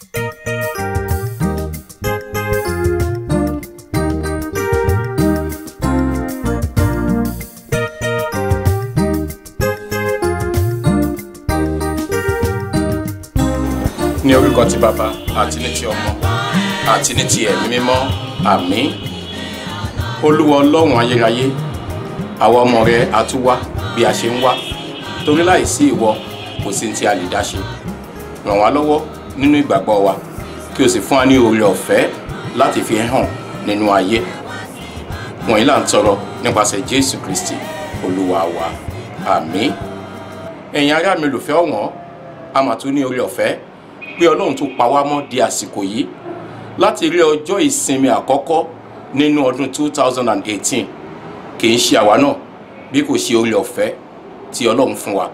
ní orúkọ ti bàbá àti ní ti ọmọ àti ní ti ẹ̀mí mímọ́ àmín olúwa ọlọ́run ayérayé àwa ọmọ rẹ àtúwá bí a ṣe ń wá torí láìsí ìwọ kò sí ní tí a lè dá ṣe ràn wá lọ́wọ́ nínú ìgbàgbọ́ wa kí o sì fún wa ní oore ọ̀fẹ́ láti fi hàn nínú ayé wọ̀nyí là ń tọrọ nípasẹ̀ jésù kristi olúwa wa àmín ẹ̀yin ará mi olùfẹ́ ọ̀wọ́n a mà tún ní oore ọ̀fẹ́ pé ọlọ́run tún pa wá mọ́ di àsìkò yìí láti rí ọjọ́ ìsinmi àkọ́kọ́ nínú ọdún 2018 kì í ṣe àwa náà bí kò ṣe oore ọ̀fẹ́ tí ọlọ́run fún wa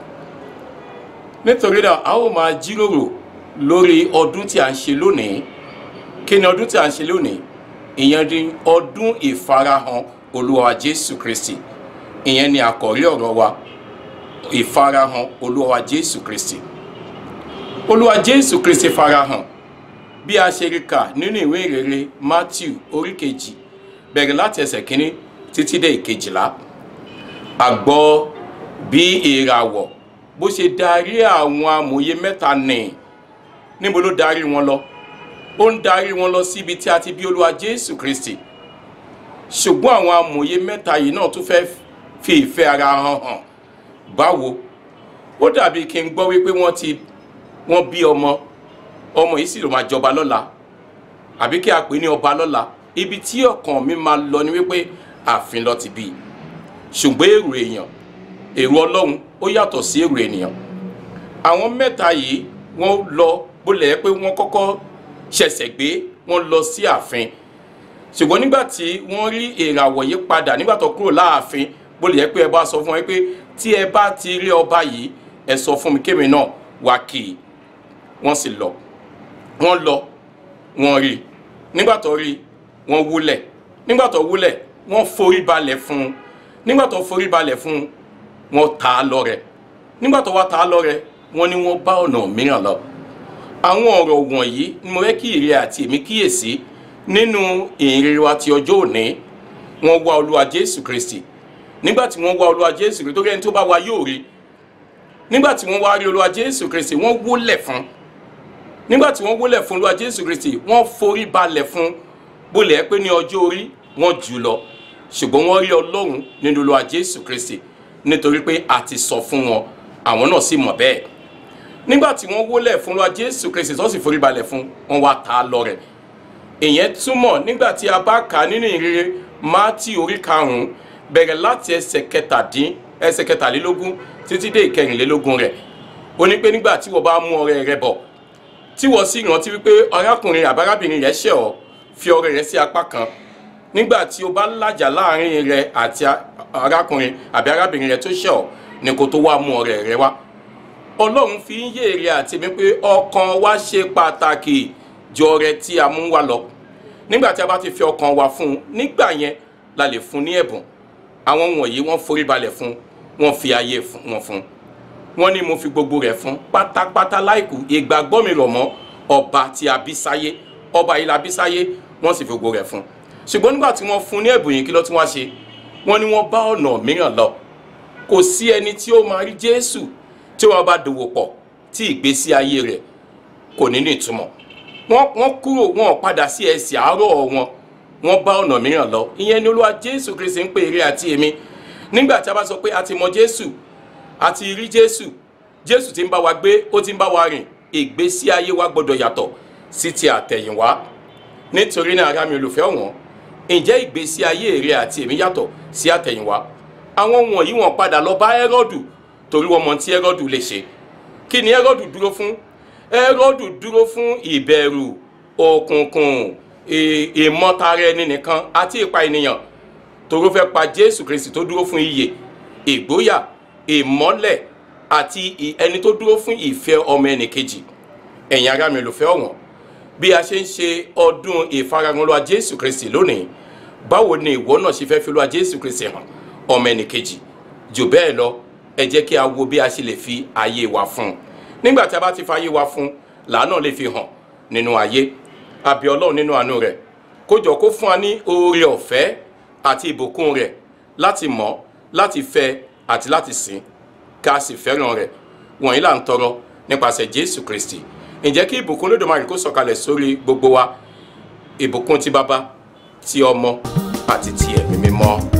nítorí náà a ó máa jíròrò lórí ọdún tí a ń ṣe lónìí kí ni ọdún tí a ń ṣe lónìí ìyẹn ni ọdún ìfarahàn olúwa jésù kristi ìyẹn ni àkọ́rí ọ̀rọ̀ wa ìfarahàn olúwa jésù kristi olúwa jésù kristi farahàn bí a ṣe rí kà nínú ìwé ìrere matthew orí kejì bẹ̀rẹ̀ láti ẹsẹ̀ kínní títí dé ìkejìlá a gbọ́ bí ìràwọ̀ bó ṣe darí àwọn amòye mẹ́ta nì níbo ló darí wọn lọ ó ń darí wọn lọ síbi tí a ti bí olúwa jésù kristi ṣùgbọ́n àwọn amòye mẹ́ta yìí náà tún fẹ́ fi ìfẹ́ ara hàn hàn báwo ó dàbí kí n gbọ́ wípé wọ́n ti wọ́n bí ọmọ ọmọ yìí sì ló máa jọba lọ́la àbí kí a pè ní ọba lọ́la ibi tí ọkàn mi máa lọ ni wípé ààfin lọ ti bí i ṣùgbọ́n èrò èèyàn èrò ọlọ́run ó yàtọ̀ sí èrò ènìyàn àwọn mẹ́ta yìí wọ́n lọ bólẹ̀ pé wọ́n kọ́kọ́ ṣẹ̀ṣẹ̀ gbé wọ́n lọ sí ààfin ṣùgbọ́n nígbà tí wọ́n rí ìràwọ̀ yìí padà nígbà tó kúrò láàfin bólẹ̀ pé ẹ bá sọ fún wọn pé tí ẹ bá ti rí ọba yìí ẹ sọ fún mi kémi náà wá kì í wọ́n sì lọ wọ́n lọ wọ́n rí nígbà tó rí wọ́n wúlẹ̀ nígbà tó wúlẹ̀ wọ́n forí balẹ̀ fún un nígbà tó forí balẹ̀ fún un wọ́n ta á lọ́rẹ nígbà tó wá ta á lọ́rẹ wọ́n ní wọ́n bá ọ̀nà mìíràn lọ àwọn ọ̀rọ̀ wọ̀nyí ni mo fẹ́ kí ìrẹ àti èmi kíyèsí nínú ìrere wa ti ọjọ́ òní wọ́n wá olúwa jésù kristi nígbà tí wọ́n wá olúwa jésù kristi torí ẹni tó bá wá yóò rí nígbà tí wọ́n wá rí olúwa jésù kristi wọ́n wólẹ̀ fún nígbà tí wọ́n wólẹ̀ fún olúwa jésù kristi wọ́n forí balẹ̀ fún bólẹ̀ pé ní ọjọ́ orí wọ́n jù lọ ṣùgbọ́n wọ́n rí ọlọ́run nínú olúwa jésù kristi nítorí pé a ti sọ fún wọn àwọn náà sì mọ̀ bẹ́ẹ̀ nígbà tí wọ́n wólẹ̀ fún olúwa jésù kristi tó sì forí balẹ̀ fún wọn wá ta á lọ́rẹ ìyẹn túmọ̀ nígbà tí a bá kà á nínú ìrere mátì orí karùn-ún bẹ̀rẹ̀ láti ẹsẹ̀ kẹtàdín ẹsẹ̀ kẹtàlélógún títí dé ìkẹrìnlélógún rẹ̀ ó ní pé nígbà tí wọ́n bá mú ọrẹ rẹ bọ̀ tí wọ́n sì rántí wípé arákùnrin àbárábìnrin rẹ̀ ṣẹ̀ ọ́ fi ọrẹ rẹ sí apá kan nígbà tí o bá làjà láàrin rẹ àti arákùnrin àbí arábìnrin rẹ tó ṣẹ̀ ọ́ ni kó tó wá mú ọrẹ rẹ wá ọlọ́run fi ń yé èrè àti mi pé ọkàn wa ṣe pàtàkì ju ọrẹ tí a mú wá lọ nígbà tí a bá ti fi ọkàn wa fún un nígbà yẹn la lè fún ní ẹ̀bùn àwọn wọ̀nyí wọ́n forí balẹ̀ fún wọ́n fi ayé wọn fún wọ́n ní mo fi gbogbo rẹ̀ fún pátápátá láìkù ìgbàgbọ́ mi rọ̀ mọ́ ọba tí a bí sáyé ọba yìí la bí sáyé wọ́n sì fi gbogbo rẹ̀ fún ṣùgbọ́n nígbà tí wọ́n fún ní ẹ̀bùn yìí kí ló tún wá ṣe wọ́n ní wọ́n bá ọ̀nà mìíràn lọ kò sí ẹni tí ó máa rí jésù tí wọ́n bá dòwò pọ̀ tí ìgbésí ayé rẹ̀ kò ní ní ìtumọ̀ wọ́n kúrò wọn padà sí ẹsẹ̀ àárọ̀ wọn wọ́n bá ọ̀nà mìíràn lọ ìyẹn ni olúwa jésù kristi ń pè eré àti èmi nígbà tí a bá sọ pé a ti mọ jésù a ti rí jésù jésù ti ń bá wa gbé ó ti ń bá wa rìn ìgbésí ayé wa gbọdọ̀ yàtọ̀ sí ti àtẹ̀yìnwá nítorí náà ará mi olùfẹ́ wọn ǹjẹ́ ìgbésí ayé rẹ àti èmi yàtọ̀ sí àtẹ̀yìnwá àwọn wọ̀nyí wọ́n padà lọ bá ẹ́rọ́dù torí wọ́n mọ tí ẹ́rọ́dù lè ṣe kí ni ẹ́rọ́dù dúró fún ẹ́rọ́dù dúró fún ìbẹ̀rù òkùnkùn ìmọ̀tara ẹni nìkan àti ìpa ènìyàn torí ó fẹ́ pa jésù kristi tó dúró fún iyè ìgbóyà ìmọ́lẹ̀ àti ẹni tó dúró fún ìfẹ́ ọmọ ẹnì kejì ẹ̀yin ará mi olùfẹ́ ọ̀wọ́n bí a ṣe ń ṣe ọdún ìfarahàn olúwa jésù kristi lónìí báwo ni ìwọ náà ṣe fẹ́ fi olúwa jésù kristi hàn ọmọ ẹnì kejì jù bẹ́ẹ̀ lọ ẹ jẹ́ kí a wo bí a ṣe lè fi ayé wa fún un nígbà tí a bá ti fa ayé wa fún un làánà lè fi hàn nínú ayé àbí ọlọ́run nínú àánú rẹ̀ kó jọ kó fún wa ní oore ọ̀fẹ́ àti ìbùkún rẹ̀ láti mọ̀ láti fẹ́ àti láti sìn ká sì fẹ́ràn rẹ̀ wọ̀nyí là ń tọrọ nípasẹ̀ jésù kristi ǹjẹ́ kí ìbùkún lódòmarè kó sọ̀kalẹ̀ sórí gbogbo wa ìbùkún ti bàbá ti ọmọ àti ti ẹ̀mí mímọ́.